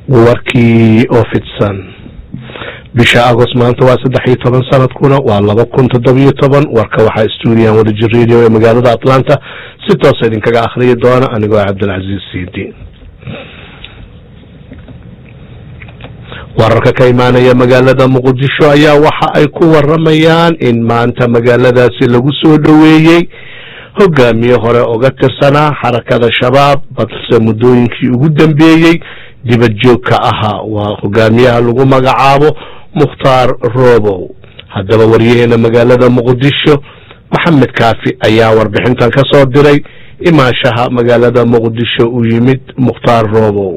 warkii oo fidsan bisha agost maanta waa saddex iyo toban sanadkuna waa laba kun toddobiyo toban warka waxaa stuudiyan wadajir radio ee magaalada atlanta si toosa idinkaga akhriyi doona anigoo cabdilcaziiz sidi wararka ka imaanaya magaalada muqdisho ayaa waxa ay ku waramayaan in maanta magaaladaasi lagu soo dhoweeyey hogaamiye hore uga tirsanaa xarakada shabaab balse muddooyinkii ugu dambeeyey dibad joog ka ahaa waa hogaamiyaha lagu magacaabo mukhtaar robow haddaba waryaheena magaalada muqdisho maxamed kaafi ayaa warbixintan ka soo diray imaashaha magaalada muqdisho u yimid mukhtaar robow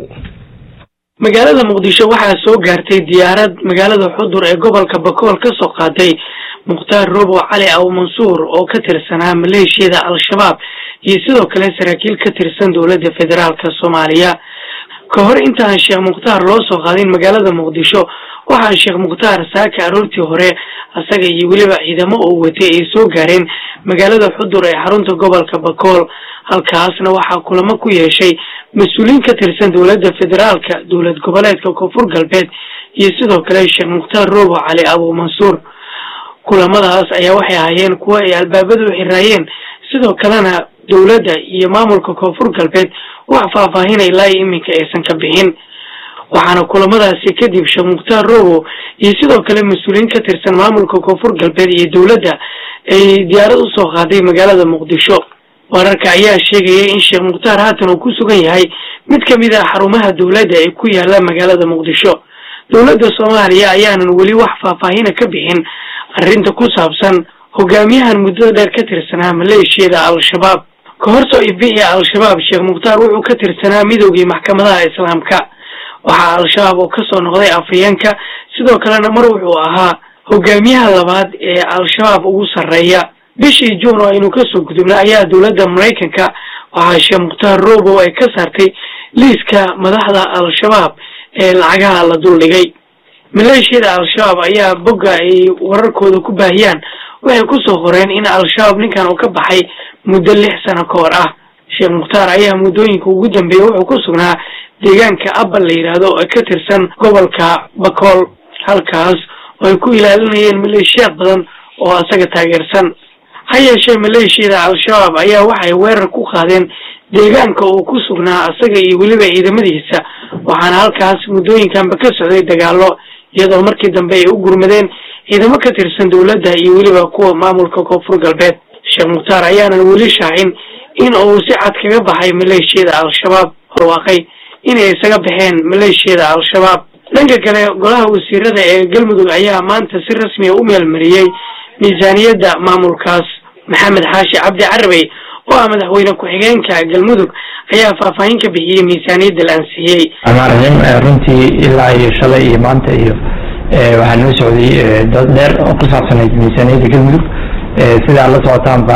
magaalada muqdisho waxaa soo gaartay diyaarad magaalada xudur ee gobolka bakool ka soo qaaday mukhtaar robow cali aw mansuur oo ka tirsanaa maleeshiyada al-shabaab iyo sidoo kale saraakiil ka tirsan dowladda federaalka soomaaliya ka hor intaan sheekh mukhtaar loo soo qaadin magaalada muqdisho waxaa sheekh mukhtaar saaka aroortii hore asaga iyo weliba ciidamo oo watay ay soo gaareen magaalada xudur ee xarunta gobolka bakool halkaasna waxaa kulamo ku yeeshay mas-uuliyiin ka tirsan dowladda federaalka dowlad goboleedka koonfur galbeed iyo sidoo kale sheekh mukhtaar robo cali abu mansuur kulamadaas ayaa waxay ahaayeen kuwo ay albaabadu xiraayeen sidoo kalena dowladda iyo maamulka koonfur galbeed wax faahfaahinay ilaa iyo iminka aysan ka bixin waxaana kulamadaasi kadib sheekh mukhtaar robo iyo sidoo kale mas-uuliyiin ka tirsan maamulka koonfur galbeed iyo dowladda ay diyaarad usoo qaaday magaalada muqdisho wararka ayaa sheegaya in sheekh mukhtaar haatan uu ku sugan yahay mid ka mid ah xarumaha dowladda ee ku yaala magaalada muqdisho dowladda soomaaliya ayaanan weli wax faahfaahina ka bixin arrinta ku saabsan hogaamiyahan muddada dheer ka tirsanaa maleeshiyada al-shabaab ka hor soo ifbixi al-shabaab sheekh mukhtaar wuxuu ka tirsanaa midoogii maxkamadaha islaamka waxaa al-shabaab oo kasoo noqday afhayeenka sidoo kalena mar wuxuu ahaa hogaamiyaha labaad ee al-shabaab ugu sarreeya bishii juun oo aynu kasoo gudubna ayaa dowladda maraykanka waxaa sheekh mukhtaar robow ay ka saartay liiska madaxda al-shabaab ee lacagaha la duldhigay maleeshiyada al-shabaab ayaa bogga ay wararkooda ku baahiyaan waxay kusoo qoreen in al-shabaab ninkan uu ka baxay muddo lix sano ka hor ah sheekh mukhtaar ayaa muddooyinka ugu dambeeyay wuxuu ku sugnaa deegaanka abal la yidhaahdo oo ka tirsan gobolka bakool halkaas oo ay ku ilaalinayeen maleeshiyaad badan oo asaga taageersan ha yeeshee maleeshiyada al-shabaab ayaa waxay weerar ku qaadeen deegaanka uu ku sugnaa asaga iyo weliba ciidamadiisa waxaana halkaas muddooyinkanba ka socday dagaalo iyadoo markii dambe ay u gurmadeen ciidamo ka tirsan dowladda iyo weliba kuwa maamulka koonfur galbeed sheekh mukhtaar ayaanan weli shaacin in uu si cad kaga baxay maleeshiyada al-shabaab horwaaqay inay isaga baxeen maleeshiyada al-shabaab dhanka kale golaha wasiirada ee galmudug ayaa maanta si rasmiya u meelmariyey miisaaniyadda maamulkaas maxamed xaashi cabdi carabey oo ah madaxweyne ku-xigeenka galmudug ayaa faahfaahin ka bixiyey miisaaniyadda la ansixiyey amaarnim runtii ilaa iyo shalay iyo maanta iyo waxaa noo socday dad dheer oo ku saabsanayd miisaaniyadda galmudug sidaa la socotaanba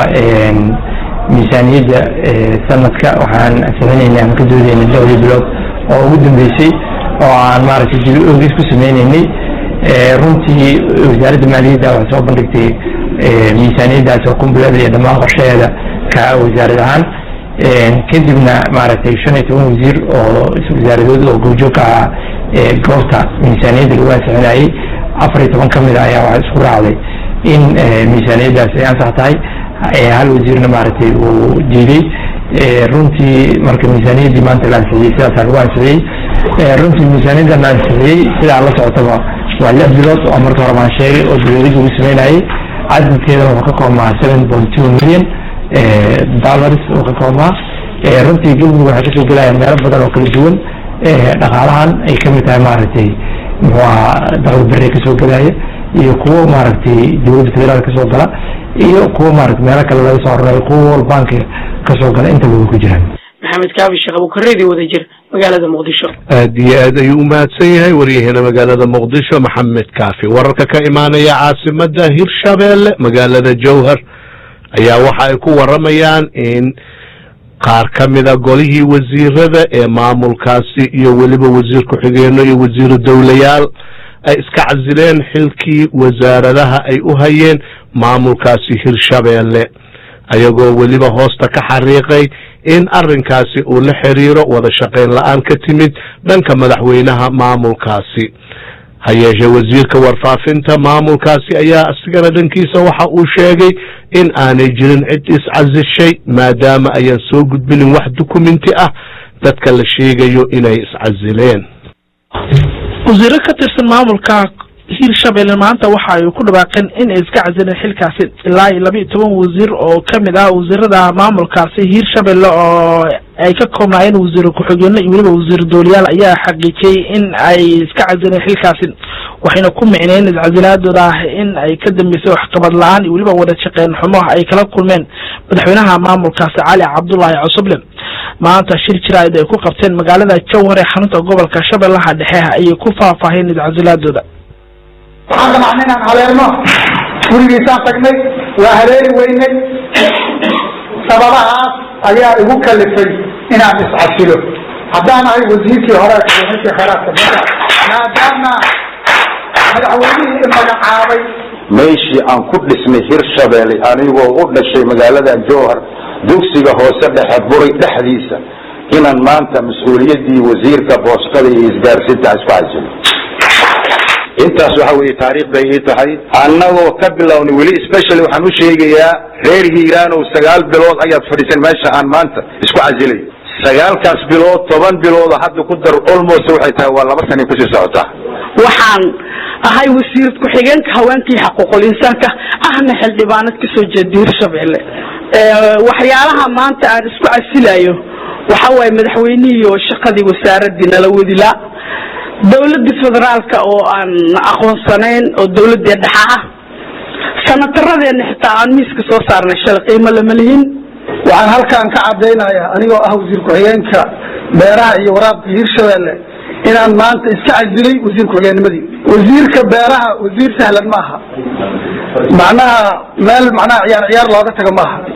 miisaaniyadda sanadka waxaan ansixinaynay ama ka doodaynay dhowrii bilood oo ugu dambeysay oo aan maaragtay dib ogis ku sameynaynay runtii wasaaradda maaliyadda waxay soo bandhigtay miisaaniyaddaas oo kumbuleeda iyo dhammaan qorshaheeda ka wasaarad ahaan kadibna maaragtay shan iyo toban wasiir oo wasaaradood oo goobjoog ka ahaa goobta miisaaniyadda lagu ansixinayay afar iyo toban ka mid a ayaa waxaa isku raacday in miisaaniyaddaas ay ansax tahay hal wasiirna maaragtay uu diiday runtii marka miisaaniyaddii maanta la ansixiyey sidaasaa lagu ansixiyey runtii miisaaniyaddan la ansixiyey sidaa la socotaba waa lix bilood oo marka hore baan sheegay oo dowladii lagu sameynayay cadadkeedana wuxuu ka koobmaa seven point two million dollars uu ka koobmaa runtii galmudug waxay kasoo gelayaan meelo badan oo kala duwan dhaqaalahan ay kamid tahay maaragtay muxuu ahaa daqli bere kasoo gelaya iyo kuwo maaragtay dowladda federaal kasoo gala iyo kuwo maarata meelo kale laga soo horanayo kuwo wal banki kasoo gala intaba way ku jiraan maxamed kaabi sheekh abukareedi wadajir magaalada muqdisho aad iyo aad ayuu umahadsan yahay waryaheena magaalada muqdisho maxamed kaafi wararka ka imaanaya caasimada hirshabeelle magaalada jowhar ayaa waxa ay ku waramayaan in qaar ka mida golihii wasiirada ee maamulkaasi iyo weliba wasiir ku-xigeeno iyo wasiiru dowlayaal ay iska casileen xilkii wasaaradaha ay u hayeen maamulkaasi hirshabeelle ayagoo weliba hoosta ka xariiqay in arrinkaasi uu la xiriiro wada shaqayn la-aan ka timid dhanka madaxweynaha maamulkaasi ha yeeshee wasiirka warfaafinta maamulkaasi ayaa isigana dhankiisa waxa uu sheegay in aanay jirin cid iscasishay maadaama ayaan soo gudbinin wax dukumenti ah dadka la sheegayo inay iscasileen wasiiro ka tirsan maamulka hiirshabelle maanta waxa ay ku dhawaaqeen in ay iska casileen xilkaasi ilaa iyo laba iyo toban wasiir oo kamid ah wasiirada maamulkaasi hiirshabelle oo ay ka koobnaayeen wasiir ku-xigeenno iyo weliba wasiir dooliyaal ayaa xaqiijiyey in ay iska casileen xilkaasi waxayna ku micneen iscasilaadooda ah in ay ka dambeysay waxqabad la-aan iyo weliba wada shaqeyn xumo ay kala kulmeen madaxweynaha maamulkaasi cali cabdullaahi cusuble maanta shir jiraid ay ku qabteen magaalada jowhar ee xarunta gobolka shabeellaha dhexe ayay ku faahfaaheen iscasilaadooda waxaan damacnay inaan haleelno gurigiisaan tagnay waa haleeli weynay sababahaas ayaa igu kalifay inaan iscasilo haddaan ahay wasiirkii hore madaxweynekii kheyraadka dalka maadaama madaxweynihii i magacaabay meeshii aan ku dhisnay hirshabeelle anigoo u dhashay magaalada jowhar dugsiga hoose dhexe buray dhexdiisa inaan maanta mas-uuliyaddii wasiirka boostada iyo isgaarsiinta isku casilo intaas waxa weeye taariikh bay ii tahay annagoo ka bilownay weli specially waxaan u sheegayaa reer hiiraanow sagaal bilood ayaad fadhiiseen meesha aan maanta isku casilay sagaalkaas bilood toban biloodo hadda ku dar almost waxay tahay waa laba sana kusii socotaa waxaan ahay wasiir ku-xigeenka haweenkii xaquuqul insaanka ahna xildhibaanad kasoo jeeda hirshabelle waxyaalaha maanta aan isku casilayo waxa waaye madaxweynihii oo shaqadii wasaaradii nala wadilaa dawladda federaalka oo aan aqoonsanayn oo dawladii dhexa ah sanataradeena xitaa aan miiska soo saarnay shalay qiimo lama lihin waxaan halkaan ka caddaynayaa anigoo ah wasiir ku-xigeenka beeraha iyo waraabka hirshabelle inaan maanta iska casilay wasiir ku-xigeennimadii wasiirka beeraha wasiir sahlan ma aha macnaha meel macnaha ciyaar ciyaar looga tago ma aha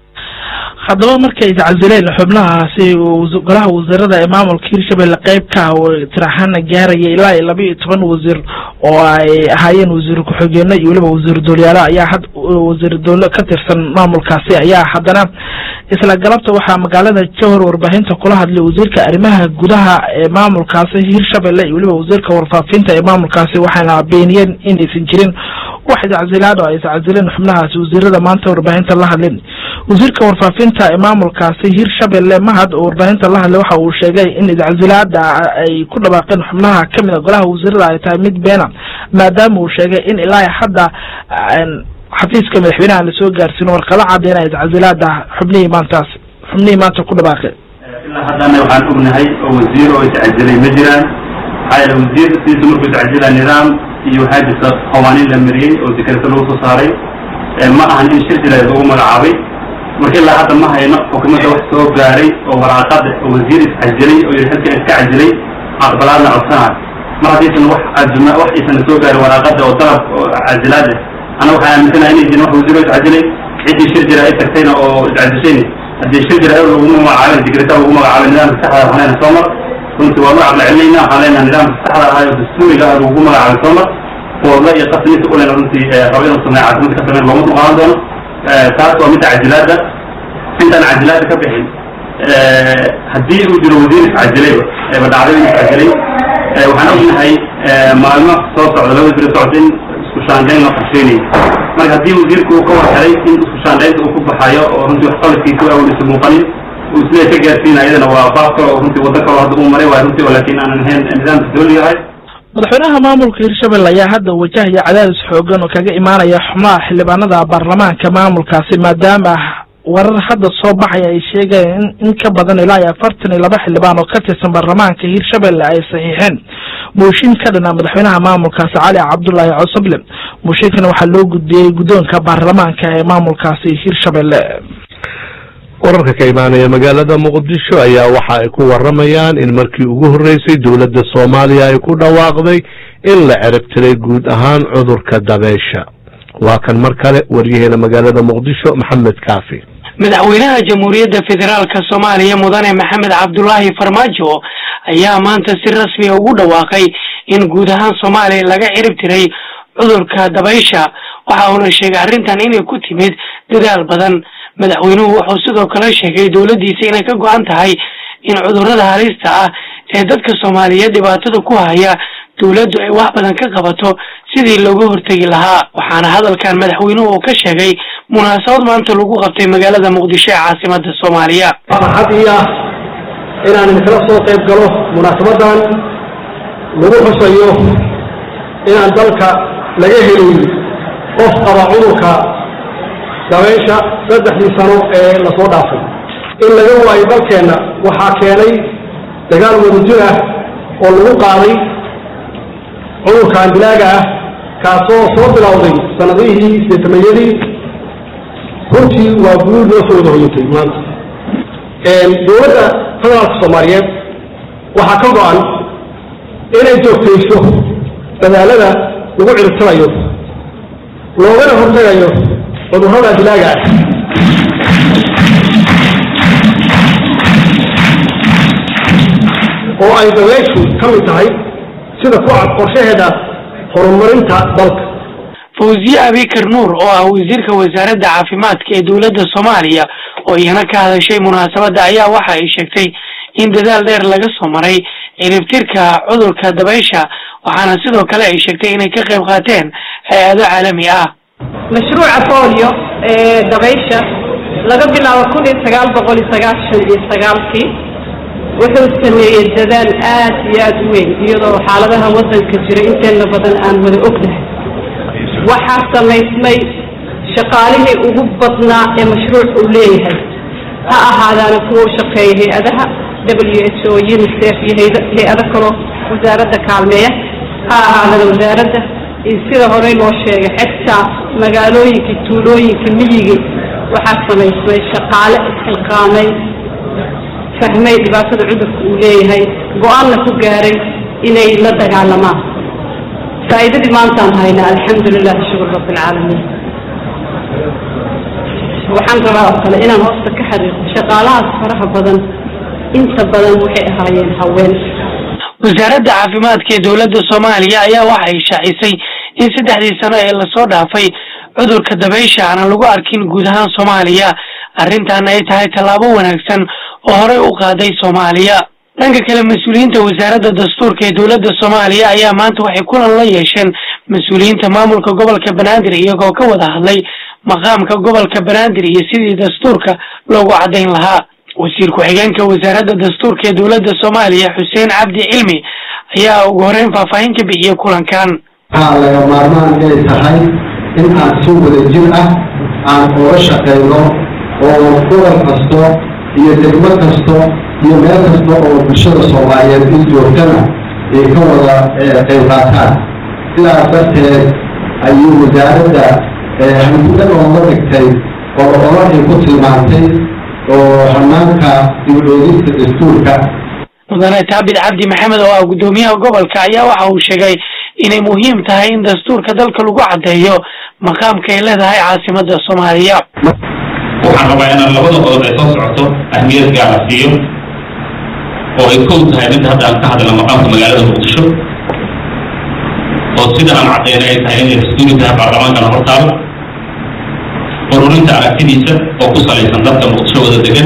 haddaba markay iscasileen xubnahaasi golaha wasiirada ee maamulka hirshabelle qeybka tiraxana gaaraya ilaa iyo laba iyo toban wasiir oo ay ahaayeen wasiir ku-xigeenno iyo weliba wasiir doolyaalo ayaa had wasiir dowle ka tirsan maamulkaasi ayaa haddana isla galabta waxaa magaalada jowhar warbaahinta kula hadlay wasiirka arrimaha gudaha ee maamulkaasi hirshabelle iyo weliba wasiirka warfaafinta ee maamulkaasi waxayna beeniyeen inaysan jirin wax iscasilaad oo ay iscasileen xubnahaasi wasiirada maanta warbaahinta la hadleen wasiirka warfaafinta ee maamulkaasi hirshabelle mahad oo warbaahinta la hadlay waxa uu sheegay in iscasilaada ay ku dhawaaqeen xubnaha kamid a golaha wasiirada ay tahay mid beena maadaama uu sheegay in ilaa hadda xafiiska madaxweynaha lasoo gaarsiin warqado caddeynaya iscasilaada xubnihii maantaas xubnihii maanta ku dhawaaqeen ilaa haddana waxaan ognahay oo wasiir oo iscasilay ma jiraan maxaa yeele wasiir sidiisa markuu iscasila nidaam iyo waxaa jirta qawaaniin la mariyey oo dekreta lagu soo saaray ma ahan in shir jireed lagu magacaabay marka ilaa hadda ma hayno xukuumadda wax soo gaaray oo waraaqada oo wasiir iscasilay oo yidhi xilkan iska casilay aqbalaadna codsanayo mar haddaysan wax azma wax aysan soo gaarin waraaqada oo dalab oo casilaad ah ana waxaan aaminsanahay inay jirin wax wasiir oo iscasilay ciddii shir jira ay tagtayna oo iscasishayna haddii shir jira laguma magacaabin dikreta lagu magacaabay nidaamka saxda waxaan leenahay soo mar runtii waa magac la celinayna waxaan leenahay nidaamka saxda ahaa oo dastuuriga ah lagu magacaabay soo mar fooda iyo qasniisa u lena runtii rabo inuu sameeyo caasimad ka sameyn looma dulqaadan doono taas waa midda casilaada intaan casilaada ka bixin haddii uu jiro wasiir iscajilayba eeba dhacday in iscajilay waxaan ognahay maalmo soo socda laba wasiir socota in isku shaandayn la qorsheynayo marka haddii wasiirku uu ka warhelay in isku shaandaynta uu ku baxayo oo runtii waxqabadkiisa u awlisa muuqanin uu isleey ka gaarsiina iyadana waa baab kale oo runtii waddo kale hadda uu maray waay runtii oo laakiin aanan ahayn nidaamka dawliga ahay madaxweynaha maamulka hirshabelle ayaa hadda wajahaya cadaadis xoogan oo kaga imaanaya xubnaha xildhibaanada baarlamaanka maamulkaasi maadaama warar hadda soo baxaya ay sheegayeen in ka badan ilaa iyo afartan iyo laba xildhibaan oo ka tirsan baarlamaanka hirshabelle ay saxiixeen mooshin ka dhana madaxweynaha maamulkaasi cali cabdullaahi cosoble mooshinkana waxaa loo gudbiyey guddoonka baarlamaanka ee maamulkaasi hirshabelle wararka ka imaanaya magaalada muqdisho ayaa waxa ay ku waramayaan in markii ugu horreysay dowladda soomaaliya ay ku dhawaaqday in la ceribtiray guud ahaan cudurka dabeysha waa kan mar kale waryaheena magaalada muqdisho maxamed kaafi madaxweynaha jamhuuriyadda federaalka soomaaliya mudane maxamed cabdulaahi farmaajo ayaa maanta si rasmi ugu dhawaaqay in guud ahaan soomaaliya laga cirib tiray cudurka dabaysha waxa uuna sheegay arrintan inay ku timid dadaal badan madaxweynuhu wuxuu sidoo kale sheegay dowladdiisa inay ka go-an tahay in cudurrada halista ah ee dadka soomaaliyeed dhibaatada ku haya dowladdu ay wax badan ka qabato sidii looga hortegi lahaa waxaana hadalkan madaxweynuhu uu ka sheegay munaasabad maanta lagu qabtay magaalada muqdisho ee caasimada soomaaliya farxad ii ah inaan idinkala soo qayb galo munaasabadan lagu xusayo inaan dalka laga helin qof qaba cudurka dabeysha saddexdii sano ee lasoo dhaafay in laga waayo dalkeenna waxaa keenay dagaal wadajir ah oo lagu qaaday cudurkan dilaaga ah kaasoo soo bilowday sanadihii sideetamayadii runtii waa guul noo soo wada hoyatay maanta dowladda federaalka soomaaliyeed waxaa ka go-an inay joogtayso dadaalada lagu ciribtirayo loogana hortagayo cudurrada dilaaga ah oo ay dabeyshu ka mid tahay sida ku cad qorshaheeda horumarinta dalka fawziye abikar nuur oo ah wasiirka wasaaradda caafimaadka ee dowladda soomaaliya oo iyana ka hadashay munaasabadda ayaa waxa ay sheegtay in dadaal dheer laga soo maray ciribtirka cudurka dabaysha waxaana sidoo kale ay sheegtay inay ka qayb qaateen hay-ado caalami ah mashruuca bolio ee dabaysha laga bilaabo kun iyo sagaal boqol iyo sagaashan iyo sagaalkii wuxuu sameeyey dadaal aad iyo aad u weyn iyadoo xaaladaha waddanka jira inteena badan aan wada ognahay waxaa samaysmay shaqaalihii ugu badnaa ee mashruuc uu leeyahay ha ahaadaana kuwa u shaqeeya hay-adaha w h o unicef iyo hay-ado kaloo wasaaradda kaalmeeya ha ahaadana wasaaradda iyo sida horey loo sheegay xigtaa magaalooyinkii tuulooyinkii miyigii waxaa samaysmay shaqaale isxilqaamay fahmay dhibaatada cudurka uu leeyahay go-aanna ku gaaray inay la dagaalamaan faa'iidadii maantaan haynaa alxamdu lilahi shukur rabbi alcaalamiin waxaan rabaa oo kale inaan hoosta ka xariiqo shaqaalahaas faraha badan inta badan waxay ahaayeen haween wasaaradda caafimaadka ee dowladda soomaaliya ayaa waxa ay shaacisay in saddexdii sano ee lasoo dhaafay cudurka dabaysha aanan lagu arkin guud ahaan soomaaliya arrintaana ay tahay tallaabo wanaagsan oo horey u qaaday soomaaliya dhanka kale mas-uuliyiinta wasaaradda dastuurka ee dowladda soomaaliya ayaa maanta waxay kulan la yeesheen mas-uuliyiinta maamulka gobolka banaadir iyagoo ka wada hadlay maqaamka gobolka banaadir iyo sidii dastuurka loogu caddayn lahaa wasiir ku-xigeenka wasaaradda dastuurka ee dowladda soomaaliya xuseen cabdi cilmi ayaa ugu horeyn faahfaahin ka bixiyey kulankan waxaa laga maarmaan inay tahay in aan si wadajir ah aan uga shaqayno oo gobol kasto iyo degmo kasto iyo meel kasta oo bulshada soomaaliyeed in joogtana ay ka wada qayb qaataan sidaas darteed ayuu wasaaradda hangudan ooga dhigtay oo olo ay ku tilmaantay oo hanaanka dib eegista dastuurka mudane taabid cabdi maxamed oo ah guddoomiyaha gobolka ayaa waxa uu sheegay inay muhiim tahay in dastuurka dalka lagu caddeeyo maqaamka ay leedahay caasimadda soomaaliya waxaan rabaa inaan labada qodob ay soo socoto ahmiyad gaara siiyo oo ay kow tahay midda hadda aan ka hadla maqaamka magaalada muqdisho oo sida aan cadeyna ay tahay inay dastuuri tahay baarlamaankana hortaalo ururinta aragtidiisa oo ku salaysan dadka muqdisho wada degan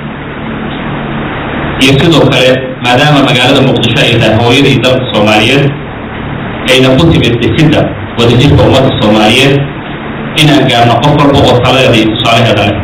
iyo sidoo kale maadaama magaalada muqdisho ay tahay hooyadii dalka soomaaliyeed ayna ku timid dhisidda wadajirka ummadda soomaaliyeed inaan gaarno qof walba oo taladeeda iyo tusaalaheeda leh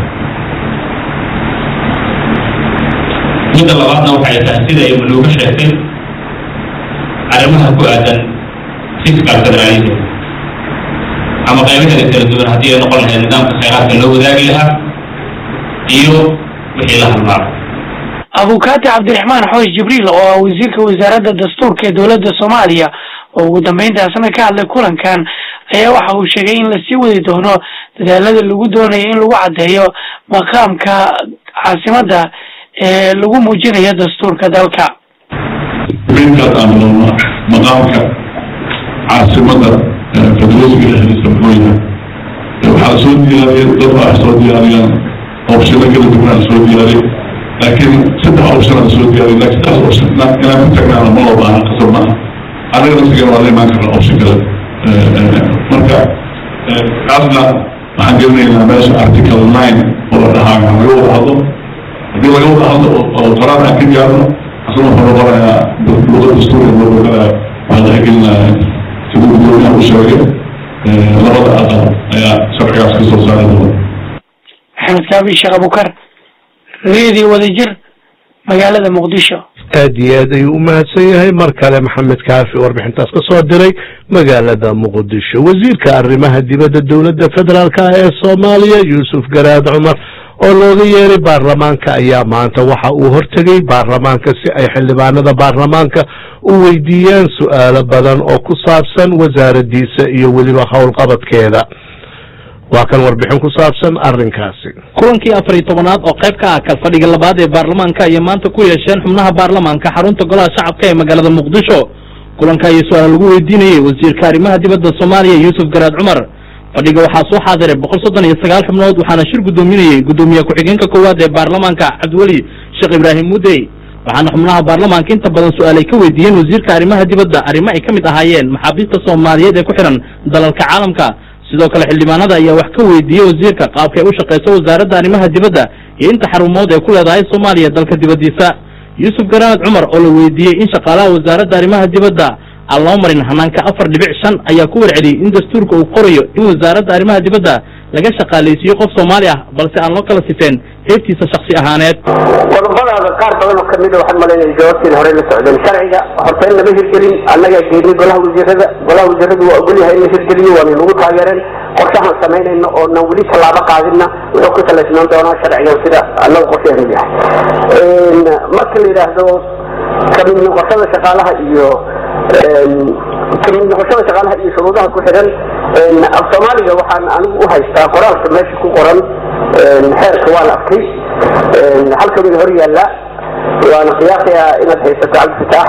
midda labaadna waxay tahay sida ay manuuga sheegtay arrimaha ku aadan fiscal federalism ama qaybaheeda kala duwan haddii ay noqon lahayd nidaamka khayraadka loo wadaagi lahaa iyo wixii la halmaado abukaati cabdiraxmaan xoosh jibriil oo ah wasiirka wasaaradda dastuurka ee dowladda soomaaliya oo ugu dambeyntaasna ka hadlay kulankan ayaa waxa uu sheegay in lasii wadi doono dadaalada lagu doonayo in lagu caddeeyo maqaamka caasimadda ee lagu muujinayo dastuurka dalka inkaas aan noolno maqaamka caasimada federeesga dhexdiisa muxuu yahay waxaa soo diyaariyay dad baa soo diyaariyaan opshino kala duwan soo diyaariyay laakiin saddex option aan soo diyaariyay laakiin saas option inaan ku tagnaana ma loo baahan qasab maaha anaga nafsigeena waa la imaan karna option kale marka kaasna waxaan gelinaynaa meesha article nine oo dhahaan laga wada hadlo haddii laga wada hadlo oo qaraar aan ka gaarno asna wuxuu noqonayaa luqad dastuuriga loo oganaya waxaa laga gelinaya siduu gudoomiyaha u sheegay labada aqal ayaa sharcigaas ka soo saari doona maxamed kaabi sheekh abukar reediyo wadajir magaalada muqdisho aad iyo aad ayuu u mahadsan yahay mar kale maxamed kaafi warbixintaas ka soo diray magaalada muqdisho wasiirka arrimaha dibadda dowladda federaalk ah ee soomaaliya yuusuf garaad cumar oo looga yeeray baarlamaanka ayaa maanta waxa uu hortegay baarlamaanka si ay xildhibaanada baarlamaanka u weydiiyaan su'aalo badan oo ku saabsan wasaaradiisa iyo weliba howlqabadkeeda waa kan warbixin ku saabsan arrinkaasi kulankii afar iyo tobanaad oo qayb ka ah kalfadhiga labaad ee baarlamaanka ayay maanta ku yeesheen xubnaha baarlamaanka xarunta golaha shacabka ee magaalada muqdisho kulanka ayaa su-aal lagu weydiinayey wasiirka arrimaha dibadda soomaaliya yuusuf garaad cumar fadhiga waxaa soo xaadiray boqol soddon iyo sagaal xubnood waxaana shir guddoominayey guddoomiye ku-xigeenka koowaad ee baarlamaanka cabdiweli sheekh ibraahim mudey waxaana xubnaha baarlamaanka inta badan su-aal ay ka weydiiyeen wasiirka arrimaha dibadda arrimo ay ka mid ahaayeen maxaabiista soomaaliyeed ee ku xihan dalalka caalamka sidoo kale xildhibaanada ayaa wax ka weydiiyey wasiirka qaabka ay u shaqayso wasaaradda arrimaha dibadda iyo inta xarumood ee ku leedahay soomaaliya dalka dibaddiisa yuusuf garaad cumar oo la weydiiyey in shaqaalaha wasaaradda arrimaha dibadda aan loo marin hanaanka afar dhibic shan ayaa ku warceliyey in dastuurka uu qorayo in wasaaradda arrimaha dibadda laga shaqaalaysiiyo qof soomaali ah balse aan loo kala sifeen heebtiisa shaksi ahaaneed qodobadaada qaar badan oo kamid a waxaan malaynaya jawaabteeda horey la socdeen sharciga horta in lama hirgelin annagaa geynay golaha wasiirada golaha wasiiradu waa ogolyahay in la hirgeliyo waana nagu taageereen qorshahan samaynayno oo nan weli tallaabo qaadinna wuxuu ku salaysnaan doonaa sharcigan sida annaga qorsheenu yahay marka la yidhaahdo kamid noqoshada shaqaalaha iyo kamid noqoshada shaqaalaha iyo shuruudaha ku xidhan af soomaaliga waxaan anigu u haystaa qoraalka meesha ku qoran xeerka waan arkay halkan ina hor yaalla waana qiyaasayaa inaad haysato cabdifitaax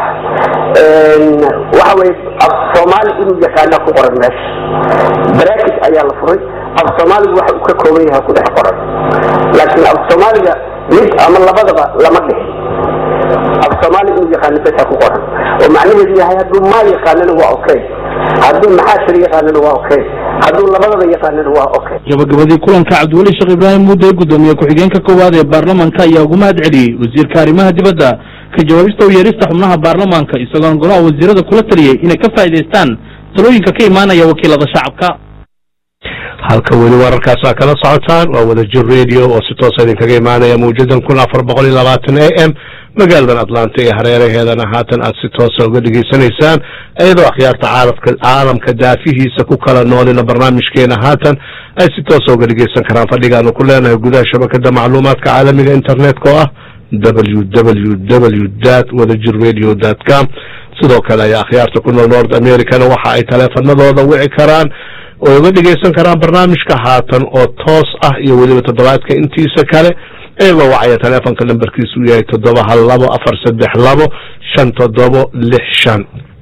waxa weye af soomaali inuu yaqaana ku qoran meesha baraakis ayaa la furay af soomaaligu waxa uu ka kooban yahay ku dhex qoran laakiin af soomaaliga mid ama labadaba lama dhihin af soomaali inuu yaqaano besa ku qoran oo macnaheedu yahay hadduu maa yaqaanana waa okay hadduu maxaa shir yaqaanana waa okay hadduu labadaba yaqaanana waa okay gabagabadii kulanka cabdiweli sheekh ibraahim mudde guddoomiye ku-xigeenka koowaad ee baarlamaanka ayaa ugu mahad celiyey wasiirka arrimaha dibadda ka jawaabista u yeerista xubnaha baarlamaanka isagoona golaha wasiirada kula taliyey inay ka faa'iidaystaan talooyinka ka imaanaya wakiilada shacabka halka weli wararkaasa kala socotaan waa wadajir radio oo si toosa idinkaga imaanaya mawjadan kun afar boqol iyo labaatan a m magaaladan atlanta iyo hareeraheedana haatan aad si toosa uga dhegaysanaysaan iyadoo akhyaarta caalamka caalamka daafihiisa ku kala noolina barnaamijkeena haatan ay si toosa uga dhegaysan karaan fadhigaanu ku leenahay gudaha shabakada macluumaadka caalamiga internetka oo ah w w w dat wadajir radio dot com sidoo kale ayaa akhyaarta ku nool north americana waxa ay taleefanadooda wici karaan oo uga dhegaysan karaan barnaamijka haatan oo toos ah iyo weliba toddobaadka intiisa kale iyagoo wacaya taleefonka lambarkiisu yahay toddoba hal labo afar saddex labo shan toddobo lix shan